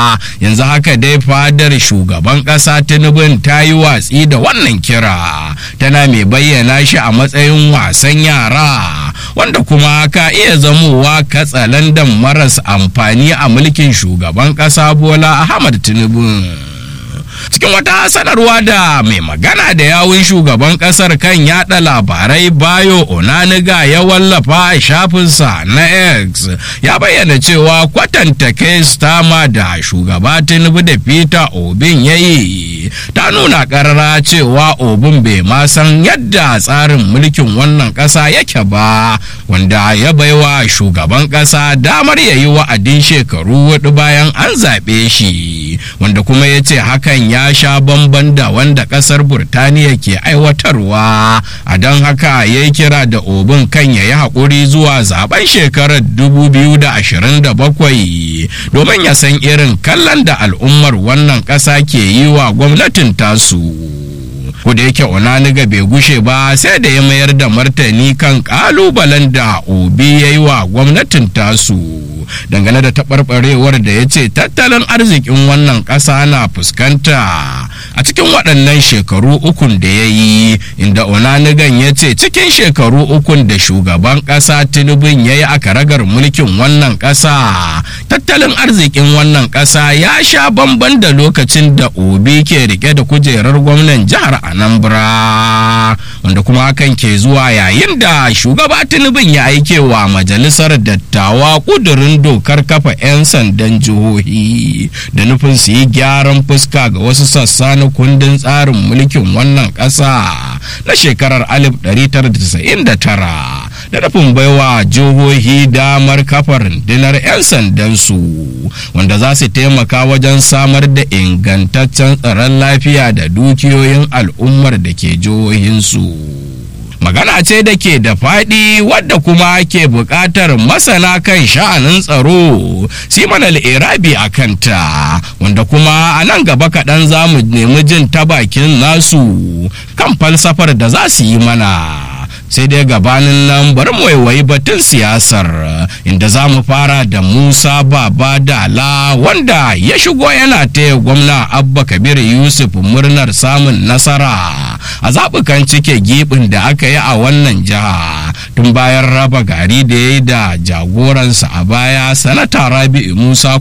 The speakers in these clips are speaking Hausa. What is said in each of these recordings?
yanzu haka dai fadar shugaban ƙasa tinubun ta yi watsi da wannan kira tana mai bayyana shi a matsayin wasan yara wanda kuma ka iya zamowa katsalandan maras amfani a mulkin shugaban ƙasa bola ahmad tinubu cikin wata sanarwa da mai magana da yawun shugaban kasar kan yada labarai bayo onaniga ya wallafa a shafinsa na x ya bayyana cewa kwatanta stama da shugaba tinubu da peter obin ya yi ta nuna karara cewa obin bai ma san yadda tsarin mulkin wannan kasa yake ba wanda ya baiwa shugaban kasa damar ya yi wa'adin shekaru hudu bayan an zaɓe shi wanda kuma ya ce hakan ya sha bamban da wanda kasar burtaniya ke aiwatarwa a don haka ya yi kira da obin kan ya yi haƙuri zuwa zaben shekarar 2027 domin ya san irin kallon da al'ummar wannan ƙasa ke yi wa gwamnatin tasu. da yake onaniga bai gushe ba sai da ya mayar da martani kan kalubalen da obi ya yi wa gwamnatin tasu dangane da taɓarɓarewar da ya ce tattalin arzikin wannan ƙasa na fuskanta a cikin waɗannan shekaru ukun da ya yi inda onanigan ya ce cikin shekaru ukun da shugaban ƙasa tinubun ya yi a karagar mulkin wannan ƙasa tattalin arzikin wannan ƙasa ya sha bamban da lokacin da obi ke rike da kujerar gwamnan jihar anambra wanda kuma hakan ke zuwa yayin da shugaba tinubun ya aike wa majalisar dattawa kudurin dokar kafa 'yan sandan jihohi da nufin su yi gyaran fuska ga wasu sassa na kundin tsarin mulkin wannan ƙasa na shekarar 1999 da nufin baiwa jihohi damar kafa rundunar 'yan sandansu wanda za su taimaka wajen samar da ingantaccen tsaron lafiya da dukiyoyin al'ummar da ke jihohinsu. magana ce da ke da faɗi wadda kuma ke buƙatar masana kan sha'anin tsaro siman al'irabi a kanta wanda kuma a nan gaba kaɗan za mu nemi jin ta bakin nasu kan falsafar da za su yi mana sai dai gabanin nan bari mu waiwayi batun siyasar inda za mu fara da musa baba dala wanda ya shigo yana taya gwamna abba kabir yusuf murnar samun nasara a zaɓukan cike gibin da aka yi a wannan jiha tun bayan raba gari da ya yi da jagoransa a baya sanata rabi'u musa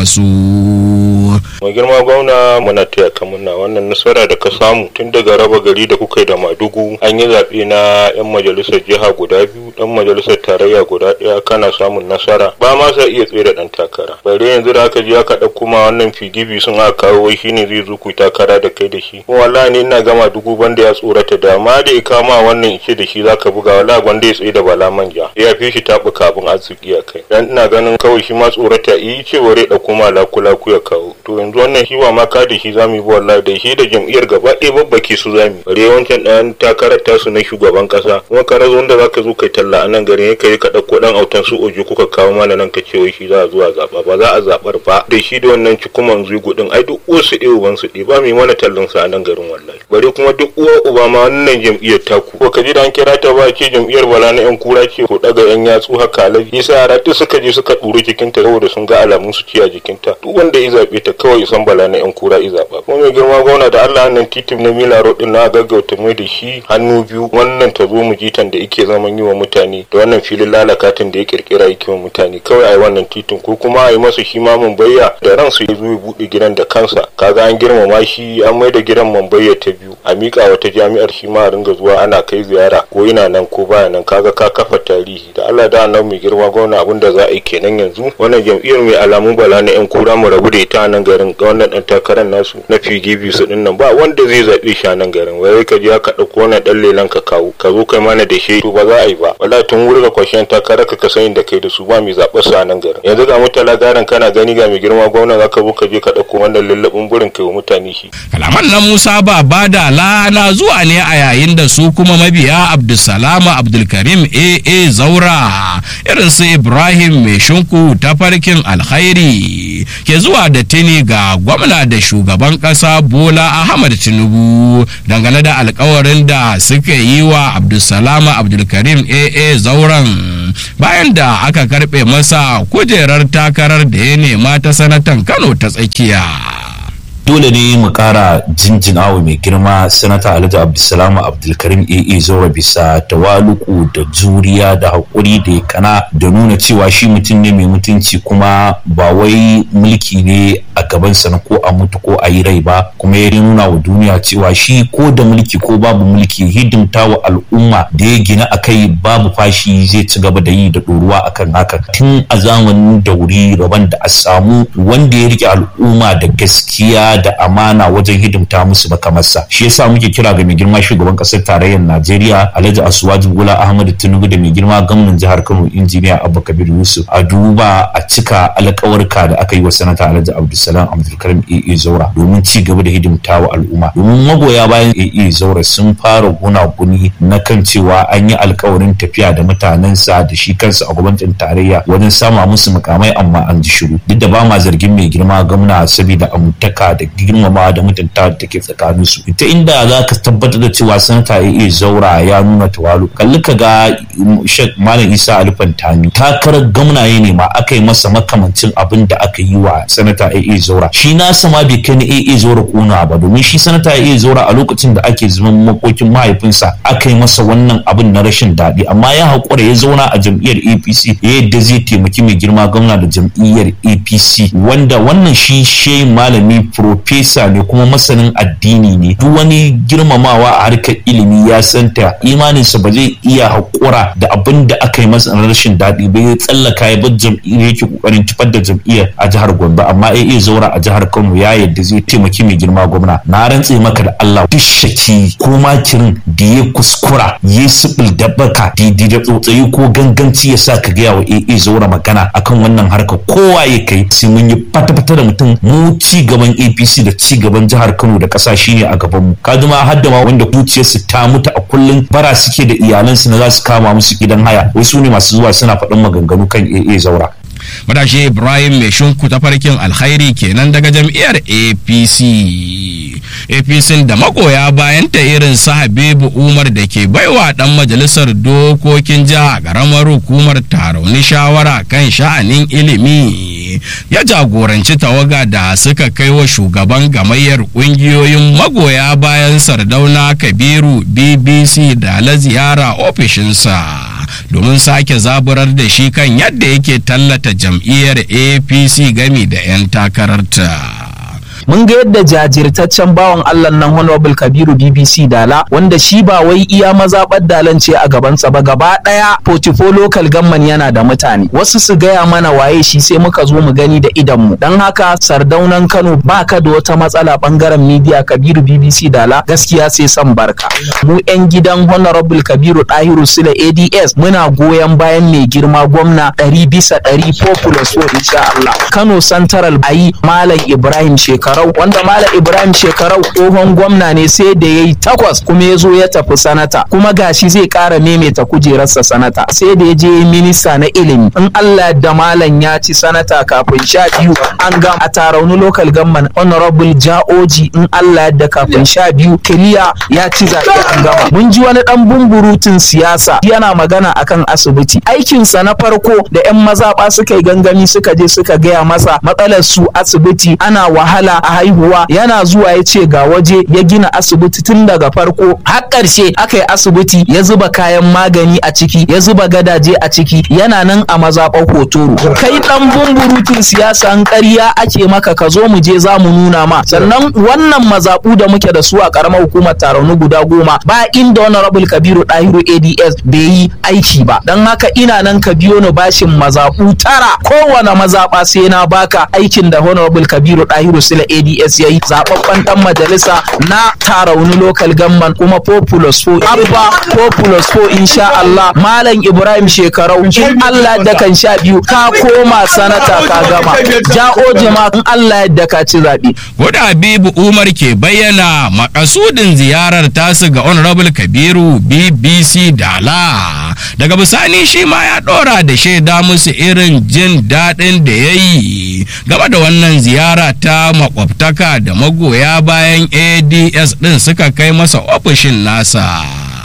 kwankwaso mai girma gwamna muna taya ka muna wannan nasara da ka samu tun daga raba gari da kuka yi da madugu an yi zaɓe na 'yan majalisar jiha guda biyu dan majalisar tarayya guda ɗaya kana samun nasara ba ma sa iya tsere dan takara bare yanzu da aka je aka ɗauko ma wannan figibi sun aka kawo wai shine zai zo ku takara da kai da shi kuma wallahi ni ina gama dugu banda ya tsorata da ma da ya kama wannan ice da shi zaka buga wallahi gwanda ya tsaye da bala manja ya fi shi taɓuka abin arziki a kai dan ina ganin kawai shi ma tsorata yi cewa rai ɗauko ma laku ya kawo to yanzu wannan shi ba ma ka da shi zamu yi ba wallahi da shi da jam'iyyar gaba ɗaya babbake su zamu bare wancan ɗan takarar tasu na shugaban ƙasa kuma ka razo wanda zaka zo kai talla a nan garin kai ka ɗauko ɗan autan su oje kuka kawo mana nan ka ce wai shi za a zuwa zaɓa ba za a zaɓar ba da shi da wannan cikuman zugu ɗin ai duk uwa su ɗaya uban su ɗaya ba mai mana tallan sa a nan garin wallahi bare kuma duk uwa uba ma wannan jam'iyyar taku ko ka ji da an kira ta ba ce jam'iyyar bala na yan kura ce ko daga yan yatsu haka alaji yasa yara duk suka je suka ɗuri jikinta saboda sun ga alamun su ci a jikinta duk wanda ya zaɓe ta kawai san bala na yan kura i zaɓa kuma mai girma gwamna da Allah nan titin na mila road din na gaggauta mai da shi hannu biyu wannan ta zo mu jitan da yake zaman yi wa mutane da wannan filin lalakatin da ya kirkira yake wa mutane kawai ai wannan titin ko kuma ai masa shi ma bayya da ransu ya zo ya buɗe gidan da kansa kaga an girmama shi an mai da gidan bayya ta biyu a miƙa wata jami'ar shi ma a ringa zuwa ana kai ziyara ko ina nan ko baya nan kaga ka kafa tarihi da Allah da nan mai girma gwamna abin da za a yi kenan yanzu wannan jam'iyyar mai alamun bala na yan kura mu rabu da ita a nan garin ga wannan dan takarar nasu na PDP su din nan ba wanda zai zabe shi a nan garin wai ka je ka dauko wannan dan lelan ka kawo ka zo kai mana da shi to ba za a yi ba wallahi tun wuri ga kwashen takarar ka ka sani da kai da su ba mai zaɓar su a nan garin yanzu ga mutala garin kana gani ga mai girma gwamna za ka zo ka je ka dauko wannan lallabin burin kai wa mutane shi kalaman na Musa ba bada lana zuwa ne a yayin da su kuma mabiya Abdulsalama Abdulkarim AA Zaura irin su Ibrahim mai shinku ta farkin alkhairi ke zuwa da tini ga gwamna da shugaban kasa Bola Ahmad Tinubu dangane da alkawarin da suka yi wa Abdulsalama Abdulkarim AA Zauran bayan da aka karbe masa kujerar takarar da ya nema ta sanatan kano ta tsakiya dole ne mu kara jinjinawa mai girma sanata alhaji abdulsalam abdulkarim aa zora bisa tawaluku da juriya da haƙuri da ya kana da nuna cewa shi mutum ne mai mutunci kuma ba wai mulki ne a gabansa na ko a mutu ko a yi rai ba kuma ya nuna wa duniya cewa shi ko da mulki ko babu mulki hidimta wa al'umma da ya gina a kai babu fashi zai ci gaba da yi da ɗoruwa akan haka tun a zamanin da wuri rabon da a samu wanda ya rike al'umma da gaskiya da amana wajen hidimta musu ba kamar sa shi yasa muke kira ga mai girma shugaban kasar tarayyar Najeriya Alhaji Asuwaji Bola Ahmad Tinubu da mai girma gwamnan jihar Kano injiniya Abba Kabir Yusuf a duba a cika alƙawarka da aka yi wa sanata Alhaji Abdulsalam Abdulkarim AA Zaura domin ci gaba da hidimta wa al'umma domin magoya bayan AA Zaura sun fara gunaguni na kan cewa an yi alƙawarin tafiya da mutanensa da shi kansa a gwamnatin tarayya wajen sama musu mukamai amma an ji shiru duk da ba ma zargin mai girma gwamna saboda amintaka da girmama da mutunta da take tsakanin su ta inda za ka tabbatar da cewa sanata ya zaura ya nuna tawalu kalli ka ga shek malam isa alifan tami takarar gwamnaye ne ma aka yi masa makamancin abin da aka yi wa sanata ya zaura shi nasa ma bai kai na ya zaura kuna ba domin shi sanata ya zaura a lokacin da ake zaman makokin mahaifinsa aka yi masa wannan abin na rashin daɗi amma ya haƙura ya zauna a jam'iyyar apc yadda zai taimaki mai girma gwamna da jam'iyyar apc wanda wannan shi shehin malami profesa ne kuma masanin addini ne duk wani girmamawa a harkar ilimi ya santa imaninsa ba zai iya haƙura da abin da aka yi masa na rashin daɗi ba ya tsallaka ya bar jam'iyyar yake kokarin kifar da jam'iyyar a jihar Gombe amma ya iya zaura a jihar Kano ya yadda zai taimaki mai girma gwamna na rantse maka da Allah duk shaki ko makirin da ya kuskura ya sibil da baka didi da tsotsayi ko ganganci ya sa ka gaya wa AA zaura magana akan wannan harka kowa ya kai sai mun yi fata-fata da mutum mu ci gaban APC da ci gaban jihar Kano da ƙasa shine a gaban mu kaji ma har da ma wanda zuciyarsu ta mutu a kullum bara suke da iyalansu na za su kama musu gidan haya wai su ne masu zuwa suna faɗin maganganu kan AA zaura matashi ibrahim mai shinku ta farkin alkhairi kenan daga jam'iyyar apc apc da magoya bayan ta irin su habibu umar da ke baiwa dan majalisar dokokin jiha karamar hukumar tarauni shawara kan sha'anin ilimi ya jagoranci tawaga da suka kai wa shugaban gamayyar kungiyoyin magoya bayan sardauna kabiru bbc da la ziyara ofishinsa domin sake zaburar da shi kan yadda yake tallata jam'iyyar apc gami da 'yan takararta. mun ga yadda jajirtaccen bawan Allah nan Honorable Kabiru BBC Dala wanda shi ba wai iya mazaɓar dalan ce a gabansa ba gaba ɗaya portfolio local gamman yana da mutane wasu su gaya mana waye shi sai muka zo mu gani da idan mu dan haka sardaunan Kano ba ka da wata matsala bangaren media Kabiru BBC Dala gaskiya sai san barka mu yan gidan Honorable Kabiru Dahiru Sule ADS muna goyon bayan mai girma gwamna ɗari bisa ɗari populous so insha Allah Kano Central ayi Malam Ibrahim Shekaru shekarau wanda malam ibrahim shekarau tsohon gwamna ne sai da ya yi takwas kuma ya zo ya tafi sanata kuma gashi zai kara maimaita kujerarsa sanata sai da ya je minista na ilimi in allah da malam ya ci sanata kafin sha biyu an gama a tarauni local government honorable ja'oji in allah da kafin sha biyu kiliya ya ci zaɓe an gama mun ji wani dan bumburutun siyasa yana magana akan asibiti aikinsa na farko da 'yan mazaɓa suka yi gangami suka je suka gaya masa matsalar su asibiti ana wahala a haihuwa yana zuwa ya ce ga waje ya gina asibiti tun daga farko har ƙarshe aka yi asibiti ya zuba kayan magani a ciki ya zuba gadaje a ciki yana nan a mazaɓar hotoro kai ɗan bumburutun siyasa an ƙarya ake maka ka zo mu je za mu nuna ma sannan wannan mazaɓu da muke da su a ƙaramar hukumar tarauni guda goma ba inda honorable kabiru ɗahiru ads bai yi aiki ba don haka ina nan ka biyo ni bashin mazaɓu tara kowane mazaɓa sai na baka aikin da honorable kabiru ɗahiru sila ads ya yi zaɓaɓɓen ɗan majalisa na tarauni local gamman kuma populous fo abba populous fo insha Allah malam ibrahim shekarau in Allah da kan sha biyu ka koma sanata ka gama ja'o jama in Allah yadda ka ci zaɓe. Wadda Habibu Umar ke bayyana makasudin ziyarar tasu ga Honorable Kabiru BBC Dala. Daga bisani shi ma ya ɗora da shaida musu irin jin daɗin da ya yi game da wannan ziyara ta makwabtaka da magoya bayan ADS ɗin suka kai masa ofishin nasa.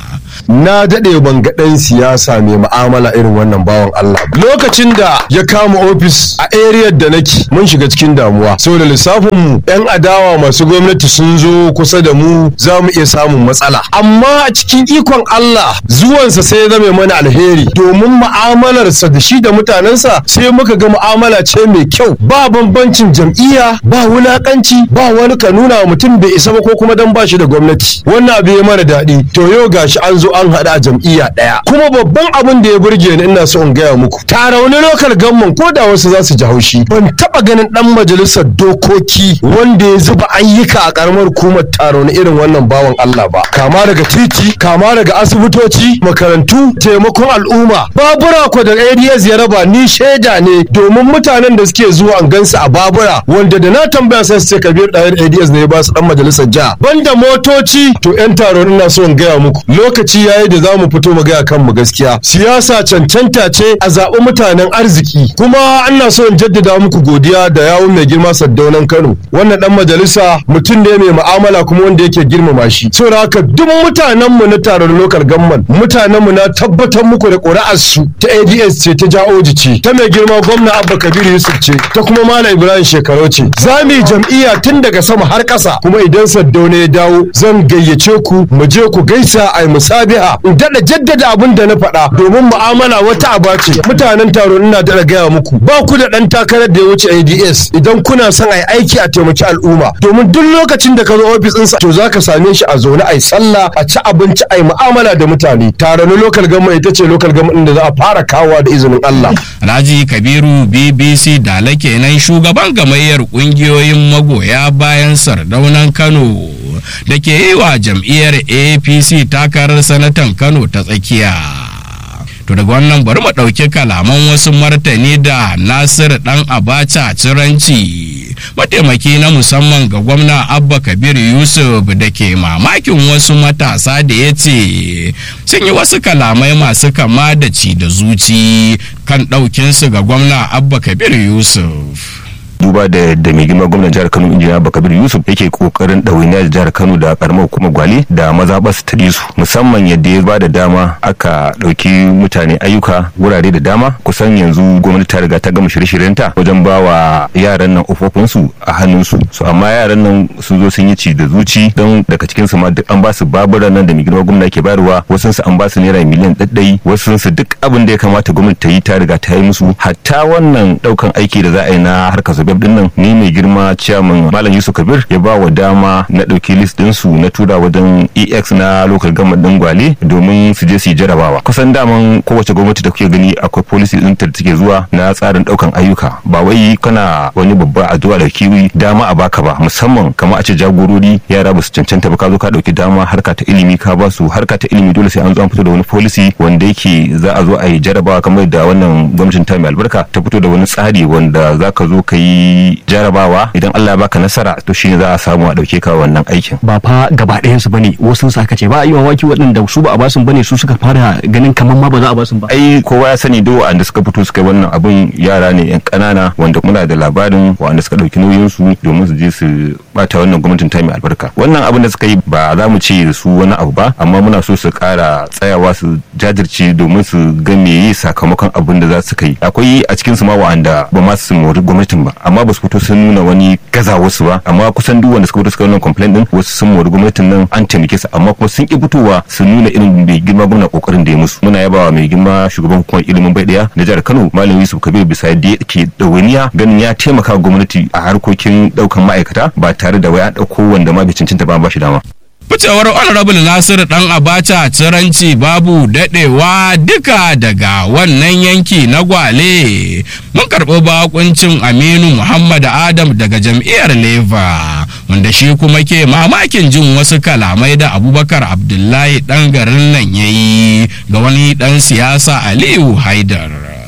na daɗe ban ga ɗan siyasa mai mu'amala irin wannan bawan Allah lokacin da ya kama ofis a area da nake mun shiga cikin damuwa saboda lissafin mu yan adawa masu gwamnati sun zo kusa da mu za mu iya samun matsala amma a cikin ikon Allah zuwansa sai ya zame mana alheri domin mu'amalarsa da shi da mutanensa sai muka ga mu'amala ce mai kyau ba bambancin jam'iyya ba wulakanci ba wani ka nuna wa mutum bai isa ba ko kuma dan ba shi da gwamnati wannan abu ya mana daɗi to yau gashi an zo an haɗa a jam'iyya ɗaya kuma babban abin da ya burge ni ina so in gaya muku tara wani lokal gamman ko da wasu za su ji haushi ban taɓa ganin ɗan majalisar dokoki wanda ya zuba ayyuka a ƙaramar hukumar taro na irin wannan bawan Allah ba kama daga titi kama daga asibitoci makarantu taimakon al'umma babura ko da ADS ya raba ni shaida ne domin mutanen da suke zuwa an gansu a babura wanda da na tambaya sai su ce kabir ɗayar ADS ne ya ba su ɗan majalisar jiha banda motoci to 'yan taron ina so in gaya muku lokaci yayi da za mu fito mu gaya kanmu gaskiya siyasa cancanta ce a zaɓi mutanen arziki kuma ana so in jaddada muku godiya da yawun mai girma saddaunan Kano wannan ɗan majalisa mutum ne mai mu'amala kuma wanda yake girmama shi saboda haka duk mutanen mu na taron local government mutanen mu na tabbatar muku da ƙuri'ar su ta ADS ce ta Jaoji ce ta mai girma gwamna Abba Kabir Yusuf ce ta kuma Malam Ibrahim Shekaru ce za mu yi jam'iyya tun daga sama har ƙasa kuma idan Saddauna ya dawo zan gayyace ku mu je ku gaisa a musabiha in daɗa jaddada abin da na faɗa domin mu'amala wata aba ce mutanen taro ina daɗa gaya muku ba ku da ɗan takarar da ya wuce ADS idan kuna son a yi aiki a taimaki al'umma domin duk lokacin da ka zo ofis ɗinsa to za ka same shi a zaune a yi sallah a ci abinci a yi mu'amala da mutane tare na lokal gama ita ce lokal gama da za a fara kawowa da izinin Allah. Alhaji Kabiru BBC Dala kenan shugaban gamayyar kungiyoyin magoya bayan sardaunan Kano da ke yi wa jam'iyyar APC takarar sanatan Kano ta tsakiya. To daga wannan bari mu ɗauki kalaman wasu martani da Nasir ɗan Abacha Ciranci mataimaki na musamman ga gwamna Abba Kabir Yusuf da ke mamakin wasu matasa da ya ce sun yi wasu kalamai masu kama da ci da zuci kan ɗaukinsu ga gwamna Abba Kabir Yusuf. duba da yadda mai girma gwamnan jihar kano injiniya bakabir yusuf yake kokarin ɗawainiya da jihar kano da karamar hukumar gwale da mazaɓar su ta su musamman yadda ya ba da dama aka ɗauki mutane ayyuka wurare da dama kusan yanzu gwamnati ta riga ta gama shirye-shiryenta wajen ba wa yaran nan ofofinsu a hannunsu su amma yaran nan sun zo sun yi ci da zuci don daga cikin su ma duk an ba su babura nan da mai girma gwamna ke bayarwa wasu su an ba su naira miliyan ɗaɗɗai wasu su duk abin da ya kamata gwamnati ta yi ta riga ta yi musu hatta wannan ɗaukan aiki da za a yi na harkar su din nan ni mai girma chairman malam yusuf kabir ya ba wa dama na ɗauki list din su na tura wajen ex na local government din gwale domin su je su yi jarabawa kusan daman kowace gwamnati da kuke gani akwai policy din ta take zuwa na tsarin ɗaukan ayyuka ba wai kana wani babba a zuwa da kiwi dama a baka ba musamman kamar a ce jagorori yara ba su cancanta ba ka zo ka ɗauki dama harka ta ilimi ka ba su harka ta ilimi dole sai an zo an fito da wani policy wanda yake za a zo a yi jarabawa kamar da wannan gwamnatin ta mai albarka ta fito da wani tsari wanda za ka zo ka yi jarabawa idan Allah ya baka nasara to shine za a samu a dauke ka wannan aikin ba fa gaba ɗayan su bane wasu su aka ce ba a yi mamaki waɗanda su ba a basu bane su suka fara ganin kamar ma ba za a basu ba ai kowa ya sani duk wanda suka fito suka wannan abun yara ne yan kanana wanda muna da labarin wanda suka dauki nauyin su domin su je su bata wannan gwamnatin ta mai albarka wannan abin da suka yi ba za mu ce da su wani abu ba amma muna so su kara tsayawa su jajirce domin su ga meye sakamakon abin da za su kai akwai a cikin su ma wa'anda ba ma su mori gwamnatin ba amma ba su fito sun nuna wani gaza wasu ba amma kusan duk wanda suka fito suka wannan complaint din wasu sun mori gwamnatin nan an taimake su amma kuma sun ki fitowa su nuna irin mai girma gwamna kokarin da ya musu muna yabawa mai girma shugaban hukumar ilimin bai daya na jihar Kano Malam Yusuf Kabir bisa yadda yake dawaniya ganin ya taimaka gwamnati a harkokin daukan ma'aikata ba tare da wai an dauko wanda ma bai cancanta ba ba shi dama ficewar honorable nasiru dan abacha tsiranci babu dadewa duka daga wannan yanki na gwale mun karɓi bakuncin aminu muhammad adam daga jam'iyyar leva wanda shi kuma ke mamakin jin wasu kalamai da abubakar abdullahi dan garin nan ya yi ga wani dan siyasa aliyu haidar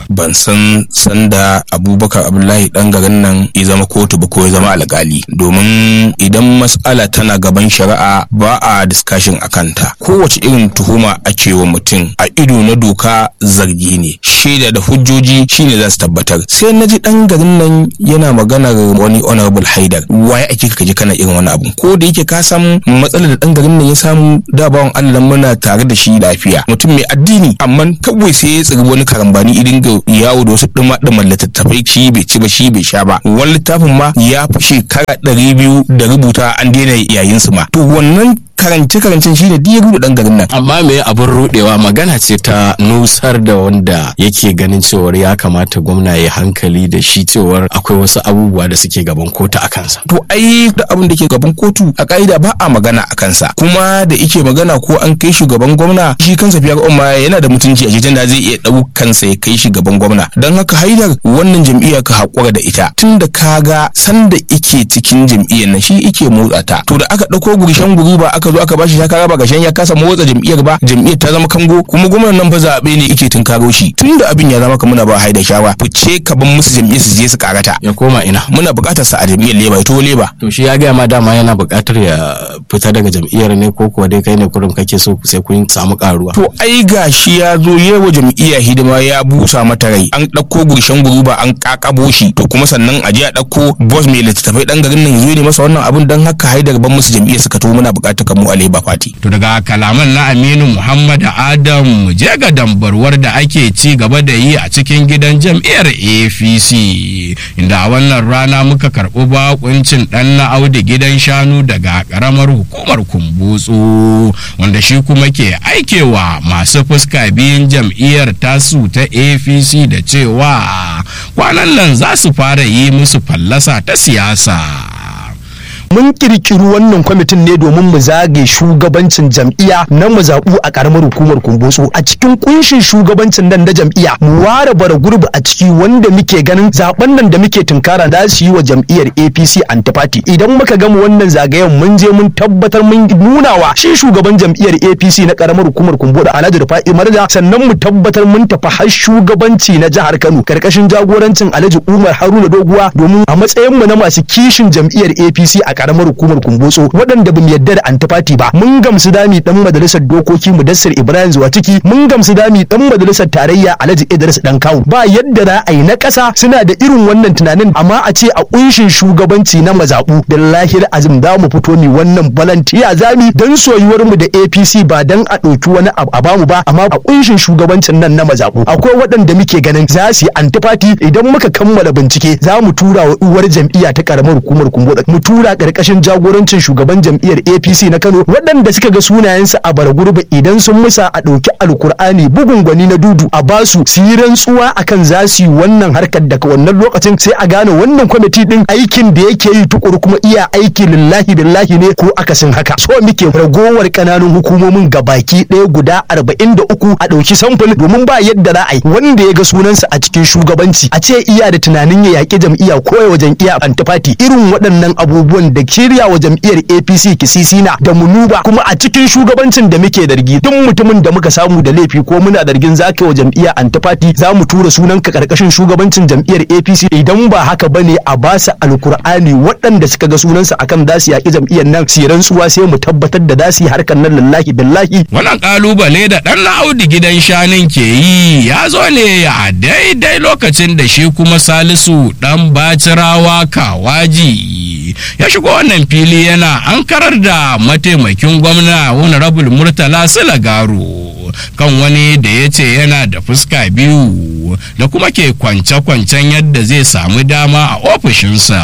ban san sanda abubakar abdullahi dan garin nan ya zama kotu ba ko ya zama alkali domin idan mas'ala tana gaban shari'a ba a discussion a kanta kowace irin tuhuma ake wa mutum a ido na doka zargi ne shaida da hujjoji shine za su tabbatar sai na ji dan garin nan yana maganar wani honorable haidar waye ake ka ji kana irin wani abu ko da yake ka san matsalar da dan garin nan ya samu da bawan Allah muna tare da shi lafiya mutum mai addini amma kawai sai ya tsiri wani karambani idin ga yawo da wasu duma duma littattafai shi bai ci ba shi bai sha ba wani littafin ma ya fi shekara ɗari biyu da rubuta an daina yayin su ma to wannan karance karancen shi ne ya rudu dan garin nan amma me abin rudewa magana ce ta nusar da wanda yake ganin cewar ya kamata gwamna ya hankali da shi cewar akwai wasu abubuwa da suke gaban kotu a kansa to ai da abin da ke gaban kotu a ka'ida ba a magana a kansa kuma da ike magana ko an kai shugaban gwamna shi kansa fiyar umma yana da mutunci a jikin da zai iya ɗaukansa ya kai shi gaban gwamna don haka haidar wannan jam'iyya ka haƙura da ita tun da ka ga sanda ike cikin jam'iyyar nan shi ike motsa ta to da aka ɗauko gurshen guri ba aka zo aka bashi shakara ba gashen ya kasa motsa jam'iyyar ba jam'iyyar ta zama kango kuma gwamnan nan fa zaɓe ne ike tun karo shi tun da abin ya zama ka muna ba haida shawa fice ka ban musu jam'iyyar su je su karata ya koma ina muna buƙatar sa a jam'iyyar leba to leba to shi ya gaya ma dama yana buƙatar ya fita daga jam'iyyar ne ko kuwa dai kai ne kurum kake so sai kun samu karuwa to ai gashi ya zo yewa jam'iyya hidima ya busa mata rai an ɗauko gurshen guruba an kakabo shi to kuma sannan a je a ɗauko boss mai littattafai ɗan garin nan zo ne masa wannan abun don haka haidar ban musu jam'iyyar suka to muna buƙatar mu a leba fati to daga kalaman na Aminu Muhammad Adam je ga dambarwar da ake ci gaba da yi a cikin gidan jam'iyyar APC inda a wannan rana muka karɓi bakuncin ɗan na Audu gidan shanu daga ƙaramar hukumar Kumbutsu wanda shi kuma ke aikewa masu fuska biyun jam'iyyar tasu ta APC da cewa kwanan nan za su fara yi musu fallasa ta siyasa. mun kirkiri wannan kwamitin ne domin mu zage shugabancin jam'iyya na mu zaɓu a ƙaramar hukumar kumbotso a cikin kunshin shugabancin nan na jam'iyya mu ware bara gurbi a ciki wanda muke ganin zaben nan da muke tunkara za su yi wa jam'iyyar APC antifati idan muka gama wannan zagayen mun je mun tabbatar mun nuna wa shi shugaban jam'iyyar APC na ƙaramar hukumar kumbotso Alhaji Rufa'i Marja sannan mu tabbatar mun tafi har shugabanci na jihar Kano karkashin jagorancin Alhaji Umar Haruna Doguwa domin a matsayin mu na masu kishin jam'iyyar APC a karamar hukumar kumbotso waɗanda bamu yadda da antifati ba mun gamsu dami dan majalisar dokoki mudassir ibrahim zuwatiki mun gamsu dami dan majalisar tarayya alhaji idris dan kawu ba yadda za a yi na ƙasa suna da irin wannan tunanin amma a ce a kunshin shugabanci na mazaɓu billahi azim za mu fito ni wannan balantiya zami dan soyuwar mu da apc ba dan a ɗauki wani abu a bamu ba amma a kunshin shugabancin nan na mazaɓu akwai waɗanda muke ganin za su yi antifati idan muka kammala bincike za mu tura wa uwar jam'iyya ta karamar hukumar kumbotso mu tura karkashin jagorancin shugaban jam'iyyar APC na Kano waɗanda suka ga sunayensu a baragurba idan sun musa a ɗauki alkur'ani bugun gwani na dudu a basu su yi rantsuwa akan za su yi wannan harkar daga wannan lokacin sai a gane wannan kwamiti din aikin da yake yi tukuru kuma iya aiki lillahi billahi ne ko akasin haka so muke ragowar kananun hukumomin gabaki ɗaya guda arba'in da uku a ɗauki samfur domin ba yadda za a yi wanda ya ga sunansa a cikin shugabanci a ce iya da tunanin ya yaƙi jam'iyya ko ya wajen iya antifati irin waɗannan abubuwan da shirya wa jam'iyyar APC kisisina da munuba kuma a cikin shugabancin da muke dargi duk mutumin da muka samu da laifi ko muna dargin zaka wa jam'iyyar antifati za mu tura sunan ka karkashin shugabancin jam'iyyar APC idan ba haka bane a ba su alkur'ani waɗanda suka ga sunansa akan za su yaƙi jam'iyyar nan su rantsuwa sai mu tabbatar da za su yi harkar nan lillahi billahi wannan kalubale da dan Audu gidan shanin ke yi ya zo ne a daidai lokacin da shi kuma Salisu dan Bacirawa Kawaji ya shigo wannan fili yana ankarar da mataimakin gwamna honorable murtala silagaro kan wani da ya ce yana da fuska biyu da kuma ke kwance-kwancen yadda zai samu dama a ofishinsa.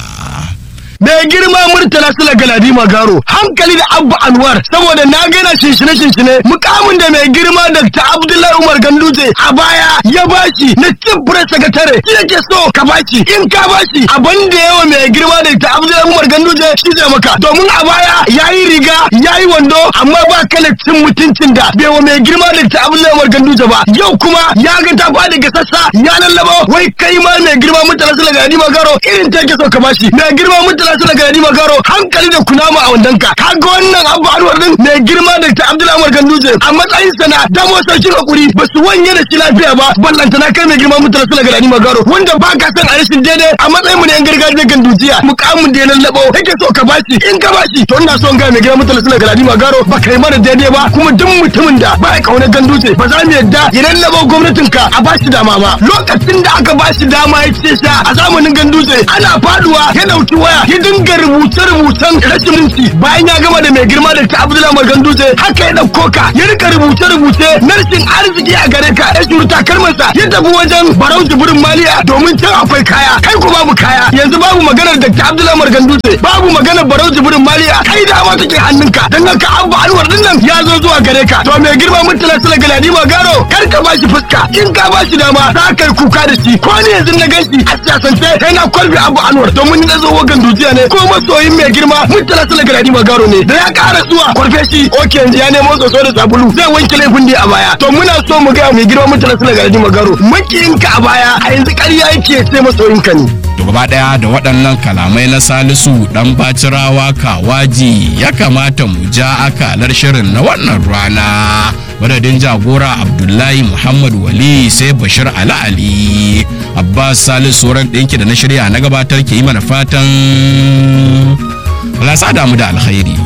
mai girma murtala sula galadima garo hankali da abba anwar saboda na gaina shinshine shinshine mukamin da mai girma dr abdullahi umar ganduje a baya ya bashi na cin press secretary shi yake so ka bashi in ka bashi abin da yawa mai girma dr abdullahi umar ganduje shi zai maka domin a baya yayi riga yayi wando amma ba kala cin mutuncin da bai wa mai girma dr abdullahi umar ganduje ba yau kuma ya ga ta fadi ga sassa ya lallaba wai kai ma mai girma murtala sula galadima garo irin ta yake so ka bashi mai girma murtala mutala su daga Nadima Garo hankali da kunama a wandanka kaga wannan abu anwar din mai girma da ta Abdullahi Umar Ganduje a matsayin sana damo sarkin hakuri ba su wanye da shi lafiya ba ballanta na kai mai girma mutala su daga Nadima Garo wanda ba ka san a rashin daidai a matsayin mu ne yan gargajiyar Gandujiya mukamin da ya lallabo yake so ka bashi in ka bashi to ina so in ga mai girma mutala su daga Nadima Garo ba kai mana daidai ba kuma duk mutumin da ba ya kauna Ganduje ba za mu yadda ya lallabo gwamnatinka a bashi dama ba lokacin da aka bashi dama ya ce sha a zamanin Ganduje ana faduwa ya dauki waya ya dinga rubuce-rubucen rashin minti bayan ya gama da mai girma da ta Abdullahi Maganduje haka ya dauko ka ya rika rubuce-rubuce na rashin arziki a gare ka ya shuru takalmansa ya tafi wajen Barau Jibrin Maliya domin can akwai kaya kai ko babu kaya yanzu babu maganar da ta Abdullahi Maganduje babu maganar Barau Jibrin Maliya kai da ma take hannunka dan haka Abba Anwar din nan ya zo zuwa gare ka to mai girma mutala sala galadi magaro kar ka bashi fuska in ka bashi dama za ka yi kuka da shi ko ne yanzu na gashi a siyasance kai na kwalbi Abba Anwar domin na zo wagan dujiya ne ko masoyin mai girma mutala sala galadi magaro ne da ya kara zuwa kwarfe shi oke yanzu ya nemo soso da sabulu zai wanke laifin da a baya to muna so mu ga mai girma mutala sala galadi magaro makiyinka a baya a yanzu ƙarya yake sai masoyinka ne To gaba ɗaya da waɗannan kalamai na Salisu ɗan bacirawa kawaji ya kamata mu ja akalar shirin na wannan rana. Madadin jagora Abdullahi Muhammad Wali sai Bashir Ali Ali. Abbas Salisu sauran ɗinki da na shirya na gabatar ke yi mana fatan. Allah sa damu da alkhairi.